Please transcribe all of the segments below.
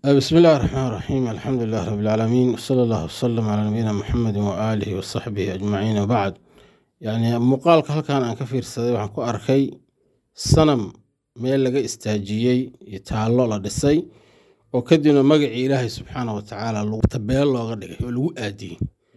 بسم الله الرحمن الرحيم الحمد لله رب العالمين وصلى الله وسلم على نبينا محمد وآله وصحبه أجمعين وبعد يعني muuqaalka halkan aan ka fiirsaday waxaan ku arkay sanam meel laga istaajiyey iyo taallo la dhisay oo kadibna magacii ilaahay subxaana wa tacaala tabeel looga dhigay oo lagu aadiyey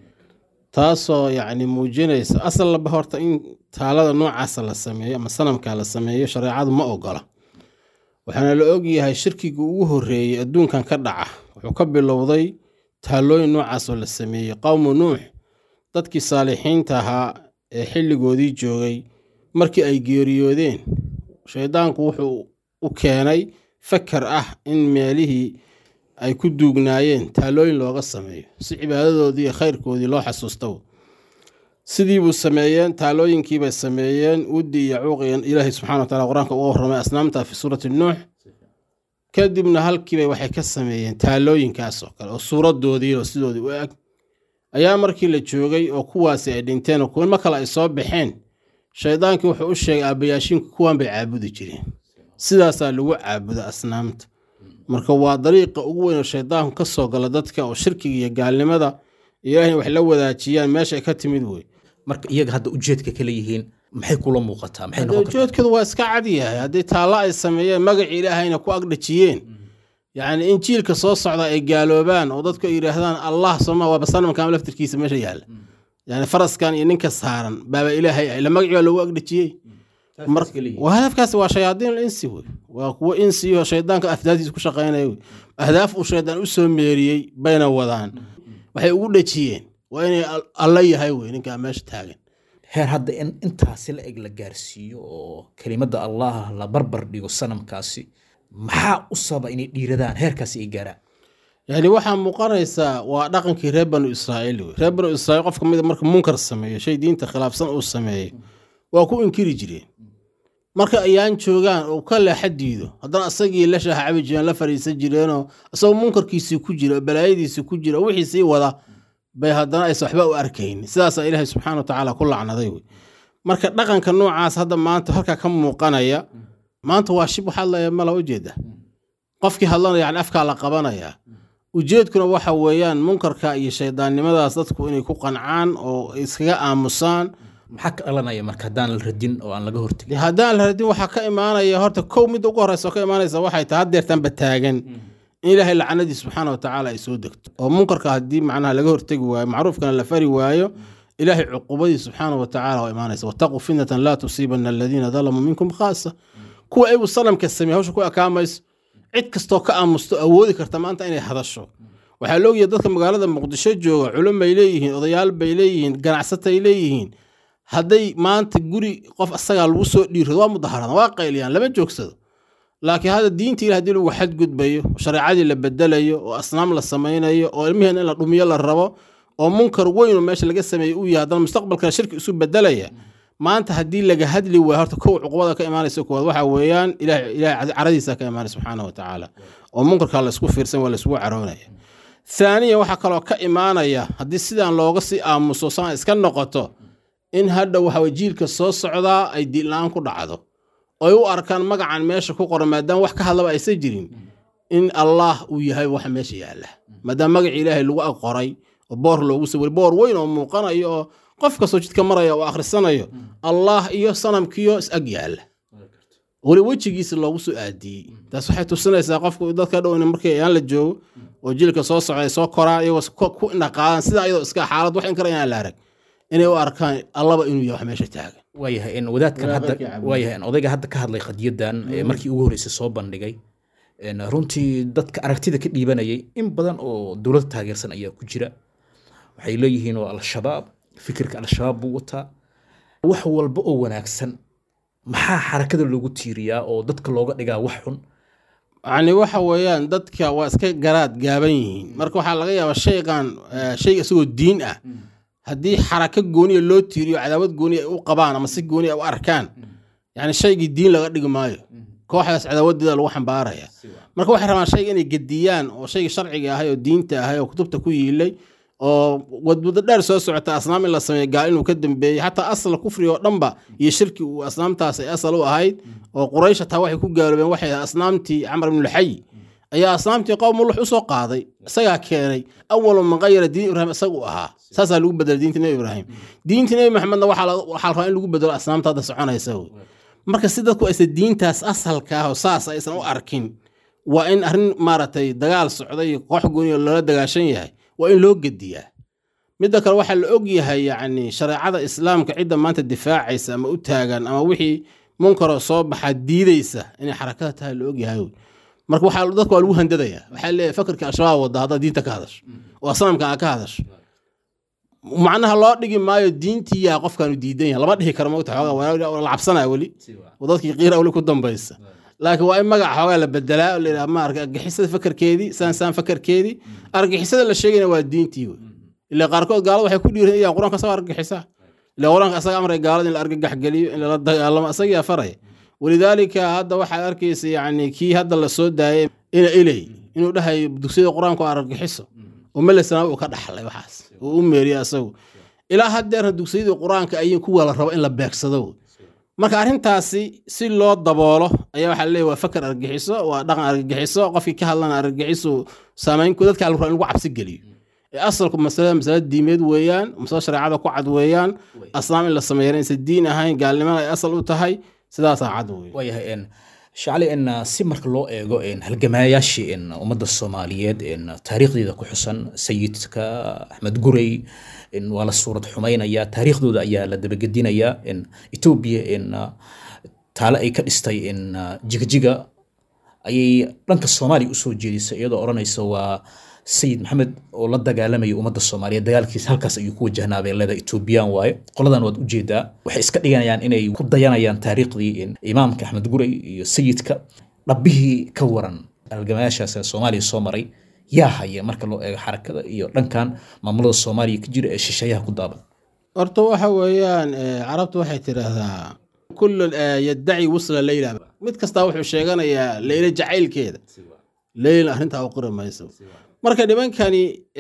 taasoo yacni muujinaysa asal laba horta in taalada noocaasa la sameeyo ama sanamka la sameeyo shareecadu ma ogola waxaana la ogyahay shirkiga ugu horreeyey adduunkan ka dhaca wuxuu ka bilowday taallooyin noocaasoo la sameeyey qowmu nuux dadkii saalixiinta ahaa ee xilligoodii joogay markii ay geeriyoodeen shaydaanku wuxuu u keenay fakar ah in meelihii ay ku duugnaayeen taallooyin looga sameeyo si cibaadadoodii iyo khayrkoodii loo xasuusto sidii buu sameeyeen taalooyinkiibay sameeyeen wuddi iyo cuuqiyan ilaahay subxana wa taala qur-aanka uga warramay asnaamta fi suurati nuux kadibna halkiibay waxay ka sameeyeen taalooyinkaas oo kale oo suuradoodii oo sidoodii u eg ayaa markii la joogay oo kuwaasi ay dhinteen oo kuwan ma kale ay soo baxeen shaydaankii wuxuu u sheegay aabbayaashiinku kuwan bay caabudi jireen sidaasaa lagu caabuda asnaamta marka waa dariiqa ugu weyn oo shaydaanku ka soo gala dadka oo shirkiga iyo gaalnimada ilaahayna wax la wadaajiyaan meesha ay ka timid wey marka iyaga hadda ujeedka kala yihiin maxay kula muuqataa maxay noqon kartaa ujeedkoodu waa iska cad yahay haddii taallo ay sameeyeen magacii ilaahayna ku agdhajiyeen yacni in jiilka soo socda ay gaaloobaan oo dadku ay yidhaahdaan allah soma waaba sanamkan laftirkiisa meesha yaalla yani faraskan iyo ninka saaran baaba ilaahay ah ila magacii baa loogu agdhajiyey waa hadafkaasi waa shayaadiin insi wey waa kuwo insi oo shaydaanka afdaaftiisa ku shaqaynaya wey ahdaaf uu shaydaan u soo meeriyey bayna wadaan waxay ugu dhejiyeen waa inay alla yahay wey ninkaa meesha taagan heer hadda in intaasi la eg la gaarsiiyo oo kelimadda allah la barbar dhigo sanamkaasi maxaa u sababa inay dhiiradaan heerkaasi ay gaaraan yani waxaa muuqanaysaa waa dhaqankii reer banu israa'iil wey reer banu israiil qof kamid marka munkar sameeyo shay diinta khilaafsan uu sameeyo waa ku inkiri jireen marka ayaan joogaan oo ka leexa diido haddana asagii la shaaha cabi jireen la fariisan jireenoo isagoo munkarkiisii ku jira oo balaayadiisii ku jira oo wixii sii wada bay haddana aysan waxba u arkayn sidaasaa ilaahay subxaana wa tacaala ku lacnaday wey marka dhaqanka noocaas hadda maanta halkaa ka muuqanaya maanta waa shib waxaad leeya mala ujeeda qofkii hadlanaya yani afkaa la qabanaya ujeedkuna waxa weeyaan munkarka iyo shaydaannimadaas dadku inay ku qancaan oo iskaga aamusaan maxaa ka dhalanaya marka haddaan la radin oo aan laga hortegin haddaan la radin waxaa ka imaanaya horta kow midda ugu horreysa oo ka imaanaysa waxay tahay haddeertanba taagan in ilaahay lacnadii subxaana wa tacaala ay soo degto oo munkarka haddii macnaha laga hortegi waayo macruufkana la fari waayo ilaahay cuqubadii subxaana wa tacaala waa imaanaysa wataquu fitnatan laa tusiibana aladiina dalamuu minkum khaasa kuwa iyagu sanamka sameeye hawsha ku ekaamayso cid kastoo ka aamusto awoodi karta maanta inay hadasho waxaa la ogyahay dadka magaalada muqdisho jooga culum bay leeyihiin odayaal bay leeyihiin ganacsatay leeyihiin hadday maanta guri qof asagaa lagu soo dhiirado waa mudaharaadan waa qayliyaan lama joogsado laakiin hadda diinta ilah hadii lagu xadgudbayo shareecadii la bedelayo oo asnaam la samaynayo oo ilmiheen in la dhumiyo la rabo oo munkar weyn oo meesha laga sameeyey uu yahay haddana mustaqbalkana shirki isu bedelaya maanta haddii laga hadli waayo horta kow cuqubada ka imaanaysa koowaad waxa weeyaan ilahay caradiisa ka imaanay subxaana wa tacaala oo munkarka laysku fiirsan waa laysgu caroonaya thaaniyan waxaa kaloo ka imaanaya haddii sidaan looga sii aamuso saan iska noqoto in hadha waxa jiilka soo socdaa ay diinla-aan ku dhacdo oy u arkaan magacan meesha ku qoran maadaama wax ka hadlaba aysan jirin in allah uu yahay waxa meesha yaalla maadaama magaci ilaahay lagu ag qoray oo boor loogu sawiri boor weyn oo muuqanayo oo qof kastoo jidka maraya oo akhrisanayo allah iyo sanamkiyo is ag yaalla weli wejigiisa loogu soo aadiyey taas waxay tusinaysaa qofku dadka dhow in markii ayaan la joogo oo jiilka soo socda ay soo koraan iyagoo ku indhaqaadan sidaa iyadoo iska xaalad wax in kara inaan la arag inay u arkaan allaba inuu yahay wax meesha taagan waayahay in wadaadkan hadda waayahay in odayga hadda ka hadlay khadiyadan markii ugu horreysay soo bandhigay runtii dadka aragtida ka dhiibanayay in badan oo dowladda taageersan ayaa ku jira waxay leeyihiin waa al-shabaab fikirka al-shabaab buu wataa wax walba oo wanaagsan maxaa xarakada loogu tiiriyaa oo dadka looga dhigaa wax xun yani waxa weeyaan dadka waa iska garaad gaaban yihiin marka waxaa laga yaabaa shaygan shayga isagoo diin ah haddii xarako gooniya loo tiiriyo cadaawad gooniya ay u qabaan ama si gooniya ay u arkaan yani shaygii diin laga dhigi maayo kooxdaas cadaawadeeda lagu xambaaraya marka waxay rabaan shayga inay gediyaan oo shaygii sharciga ahay oo diinta ahay oo kutubta ku yiilay oo wadmuddo dheer soo socota asnaam in la sameeyo gaal inuu ka dambeeyey xataa asla kufriga oo dhanba iyo shirki uu asnaamtaas ay asal u ahayd oo quraysh hataa waxay ku gaaloobeen waxay ahayd asnaamtii camar ibnulxay ayaa asnaamtii qowm mulux usoo qaaday isagaa keenay awalu man qayara diin ibraahim isaga u ahaa saasaa lagu bedela diinta nebi ibraahim diinta nebi maxamedna waxaa la waxaa la rabaa in lagu bedelo asnaamta hadda soconaysa wey marka si dadku aysan diintaas asalka ah oo saas aysan u arkin waa in arrin maaragtay dagaal socday iyo koox gooniyo loola dagaashan yahay waa in loo gediyaa midda kale waxaa la og yahay yacni shareecada islaamka cidda maanta difaacaysa ama u taagan ama wixii munkaroo soo baxaa diidaysa inay xarakada tahay la og yahay wey marka waxaa dadka waa lagu handadaya waxaa leeyahay fakarka al-shabaab wada haddaad diinta ka hadasho oo asnaamka aa ka hadasho macnaha loo dhigi maayo diintiyaa qofkaanu diidan yahay lama dhihi karo mogta xoogaa waa la cabsanaya weli oo dadkii qiira weli ku dambaysa laakiin waa in magaca xoogaa la bedelaa oo la yidhaha ma arka argixisada fakarkeedii saan saan fakarkeedii argixisada la sheegayna waa diintii wey ilaa qaarkood gaalada waxay ku dhiiran iyaan qur-aanka asagoo argagixisa ilaa qur-aanka asaga amray gaalada in la argagax geliyo in lala dagaalamo asagiyaa faraya walidaalika hadda waxaad arkaysa yacni kii hadda la soo daayay ina ilay inuu dhahayo dugsiyada qur-aanka oo argagixiso oo melesana uu ka dhaxlay waxaas uu u meeriya asagu ilaa haddeerna dugsiyadii qur-aanka ayay kuwa la rabo in la beegsado marka arrintaasi si loo daboolo ayaa waxaa leeyahy waa fakar argagixiso waa dhaqan argagixiso qofkii ka hadlana argagixiso saamayn dadka la rabo in lagu cabsi geliyo ee asalku masalada masale diimeed weeyaan masale shareecada ku cad weeyaan asnaam in la sameeyana insa diin ahayn gaalnimana ay asal u tahay sidaasaa cad wey waayahay n shacli n si marka loo eego n halgamaayaashii n ummadda soomaaliyeed n taariikhdeeda ku xusan sayidka axmed gurey n waa la suurad xumaynaya taariikhdooda ayaa la dabagedinaya n etoobiya n taale ay ka dhistay n jigjiga ayay dhanka soomaaliya usoo jeedisay iyadoo odhanaysa waa sayid maxamed oo la dagaalamaya ummadda soomaaliyeed dagaalkiisa halkaas ayuu ku wajahnaa bay leedahay etoobiyaan waaye qoladan waad ujeedaa waxay iska dhiganayaan inay ku dayanayaan taariikhdii imaamka axmed gurey iyo sayidka dhabbihii ka waran halgamayaashaas ee soomaaliya soo maray yaa haya marka loo eego xarakada iyo dhankan maamulada soomaaliya ka jira ee shisheeyaha ku daaban horta waxa weeyaan carabtu waxay tidhaahdaa kullu yaddaci wusla leyla mid kastaa wuxuu sheeganayaa leyla jacaylkeeda leyla arrintaa u qori mayso marka nimankani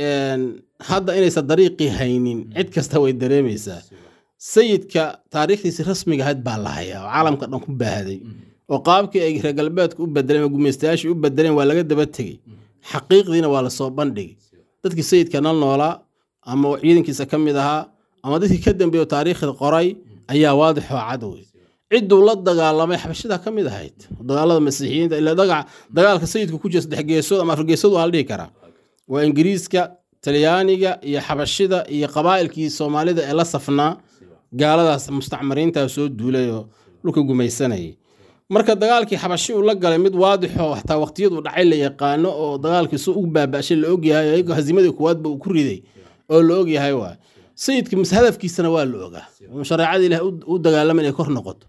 hadda inaysan dariiqii haynin cid kasta way dareemaysaa sayidka taariikhdiisi rasmiga ahayd baa la hayaa oo caalamka dhan ku baahday oo qaabkii ay reer galbeedka u bedeleen gumaystayaashii u bedeleen waa laga daba tegey xaqiiqdiina waa lasoo bandhigay dadkii sayidka nal noolaa ama ciidankiisa ka mid ahaa ama dadkii ka dambeeyo taariikhda qoray ayaa waadixoo cad wey cidduu la dagaalamay xabashida ka mid ahayd dagaalada masiixiyiinta ila dagaalka sayidka ku jira saddex geesood ama afar geesood waa la dhihi karaa waa ingiriiska talyaaniga iyo xabashida iyo qabaa'ilkii soomaalida ee la safnaa gaaladaas mustacmariinta soo duulay oo dhulka gumaysanayay marka dagaalkii xabashi uu la galay mid waadixo hataa waqtiyadu dhacay la yaqaano oo dagaalkii su u baaba'shay la ogyahay ayagoo hazimadii kuwaadba uu ku riday oo la ogyahay waay sayidka hadafkiisana waa la ogaa shareecada ilaah u dagaalama inay kor noqoto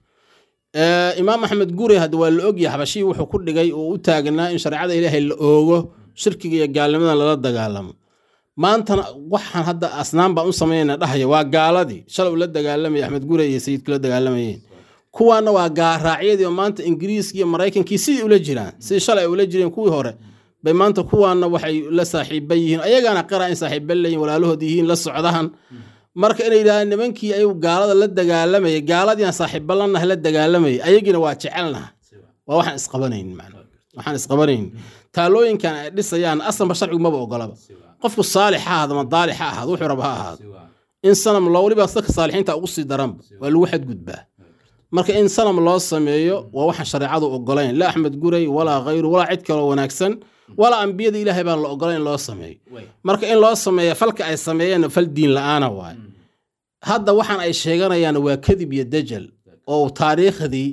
imaam axmed gure hadda waa la ogyahay xabashii wuxuu ku dhigay oo u taagnaa in shareecada ilaahay la oogo shirkiga iyo gaalnimadan lala dagaalamo maantana waxaan hadda asnaan baan u samaynayna dhahaya waa gaaladii shalay ula dagaalamaya axmed gure iyo sayidku la dagaalamayeen kuwaana waa gaaraacyadii oo maanta ingiriiska iyo maraykankii sidii ula jiraan sidii shalay ay ula jireen kuwii hore bay maanta kuwaana waxay la saaxiiba yihiin ayagaana qara in saaxiiba leeyihin walaalahood yihiin la socdahan marka inay yidhahdaan nimankii ayuu gaalada la dagaalamayay gaaladiina saaxiiba lanaha la dagaalamayay ayagiina waa jecelnaha waa waxaan isqabanayn macna waxaan isqabanayn taalooyinkan ay dhisayaan asalba sharcigu maba ogolaba qofku saalix ha ahaado ama daalix ha ahaado wuxuu raba ha ahaado in sanam loo weliba dadka saalixiinta ugu sii daranba waa lagu xadgudbaa marka in sanam loo sameeyo waa waxaan shareecadu ogolayn la axmed gurey walaa khayru walaa cid kaloo wanaagsan walaa ambiyada ilaahay baan la ogolayn in loo sameeyo marka in loo sameeya falka ay sameeyeen fal diin la-aana waay hadda waxaan ay sheeganayaan waa kadib iyo dajal oo taariikhdii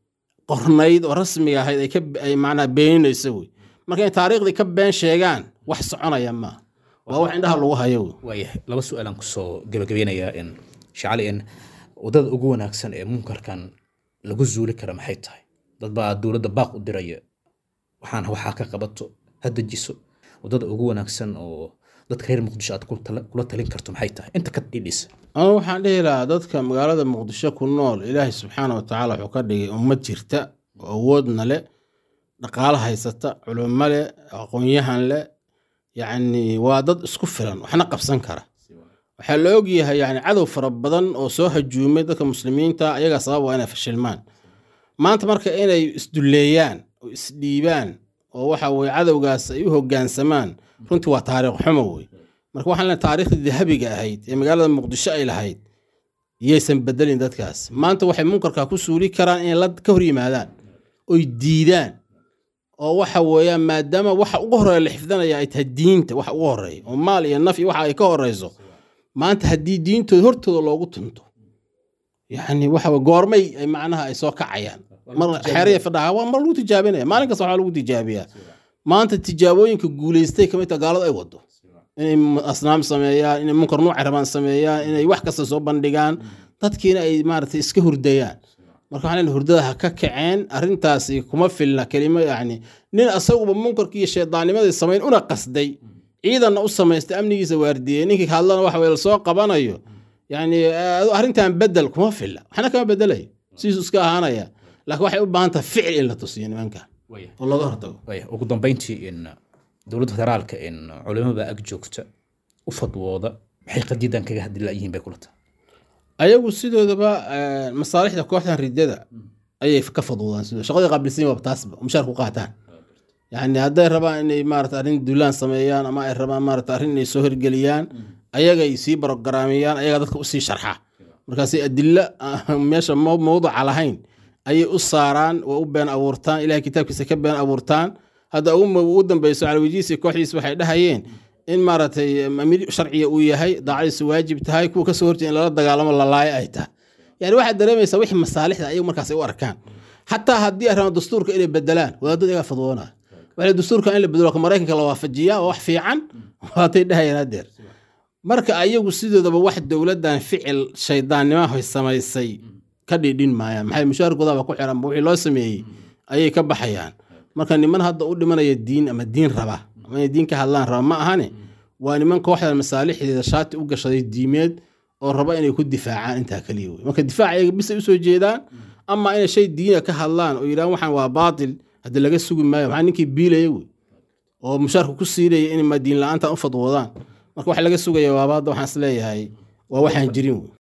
qornayd oo rasmiga ahayd ay macnaa beeninayso wey marka in taariikhdii ka been sheegaan wax soconaya maa waa wax indhaha lagu hayo wey waayahay laba su-aalaan kusoo gabagabeynayaa in shacali in waddada ugu wanaagsan ee munkarkan lagu zuuli kara maxay tahay dad baa dowladda baaq u diraya waxaan waxaa ka qabato ha dejiso waddada ugu wanaagsan oo dadka reer muqdisho aad kula talin karto maxay tahay inta ka dhidhisa anu waxaan dhihi lahaa dadka magaalada muqdisho ku nool ilaahay subxaana wa tacaala wuxuu ka dhigay ummad jirta oo awoodna leh dhaqaalo haysata culimo leh aqoon-yahan leh yacni waa dad isku filan waxna qabsan kara waxaa la ogyahay yani cadow fara badan oo soo hajuumay dadka muslimiinta ayagaa sabab waa inay fashilmaan maanta marka inay isdulleeyaan oo isdhiibaan oo waxa weye cadowgaas ay u hoggaansamaan runtii waa taariikh xumo wey marka waxaan leehay taariikhdii dahabiga ahayd ee magaalada muqdisho ay lahayd yaysan bedelin dadkaas maanta waxay munkarka ku suuli karaan inay la ka hor yimaadaan oy diidaan oo waxa weeyaan maadaama waxa ugu horeeya la xifdanaya ay tahay diinta waxa ugu horeeya oo maal iyo naf iyo waxa ay ka horeyso maanta haddii diintooda hortooda loogu tunto yacni waxa weye goormay ay macnaha ay soo kacayaan mar xeeraya fadhaha waa mar lagu tijaabinaya maalin kasta waxaa lagu tijaabiyaa maanta tijaabooyinka guulaystay kamid ta gaaladu ay wado inay asnaam sameeyaan inay munkar nuuca rabaan sameeyaan inay wax kasta soo bandhigaan dadkiina ay maaragtay iska hurdayaan marka waxaan leeyahay hurdada ha ka kaceen arrintaasi kuma filna kelimo yacni nin asaguba munkarkii iyo shaydaannimadii samayn una qasday ciidanna u samaystay amnigiisa waardiyey ninkii hadlana waxa weye lasoo qabanayo yacni arrintan bedel kuma filla waxna kama bedelayo sidiisu iska ahaanaya laakiin waxay u baahan tahay ficil in la tusiyo nimankan oo looga hortago ugu dambeyntii in dowladda federaalka in culimada ag joogta u fadwooda maxay qadiyadan kaga hadli laayihiin bay kula tahay ayagu sidoodaba masaalixda kooxdan ridada ayay ka fadwoodaan sidoo shaqadii qaabilsan waa taasba mushaar ku qaataan yani hadday rabaan inay maarata arrin dulaan sameeyaan ama ay rabaan maarata arrin inay soo hirgeliyaan ayagay sii barogaraamiyaan ayaga dadka usii sharxa markaasi adilo meesha mawduca lahayn ayay u saaraan waa u been abuurtaan ilahay kitaabkiisa ka been abuurtaan hadda ugu dambeyso calawijiisi kooxdiis waxay dhahayeen in maaragtay amiir sharciga uu yahay daacadiisu waajib tahay kuwa kasoo horjeeda in lala dagaalamo lalaayo ay tahay yani waxaad dareemaysaa wixii masaalixda ayagu markaas ay u arkaan xataa haddii ay rabaan dastuurka inay bedelaan wadaadada iyagaa fadwoonaa waxay dastuurka in la bedelo ka maraykanka la waafajiyaa oo wax fiican waatay dhahayeen hadeer marka ayagu sidoodaba wax dowladdan ficil shaydaannimaha samaysay ka dhidhin maayaan maxay mushaarkoodaba ku xiran wixii loo sameeyey ayay ka baxayaan marka niman hadda u dhimanaya diin ama diin raba ama inay diin ka hadlaan raba ma ahane waa niman kooxdan masaalixdeeda shaati u gashaday diimeed oo raba inay ku difaacaan intaa kaliya wey marka difaac ayaga bisay usoo jeedaan ama inay shay diina ka hadlaan oo yidhahan waxaan waa baatil haddi laga sugi maayo maxaa ninkii biilaya wey oo mushaarka ku siinaya in ma diin la-aantan u fadwoodaan marka wax laga sugaya waabaadda waxaan is leeyahay waa waxaan jirin wey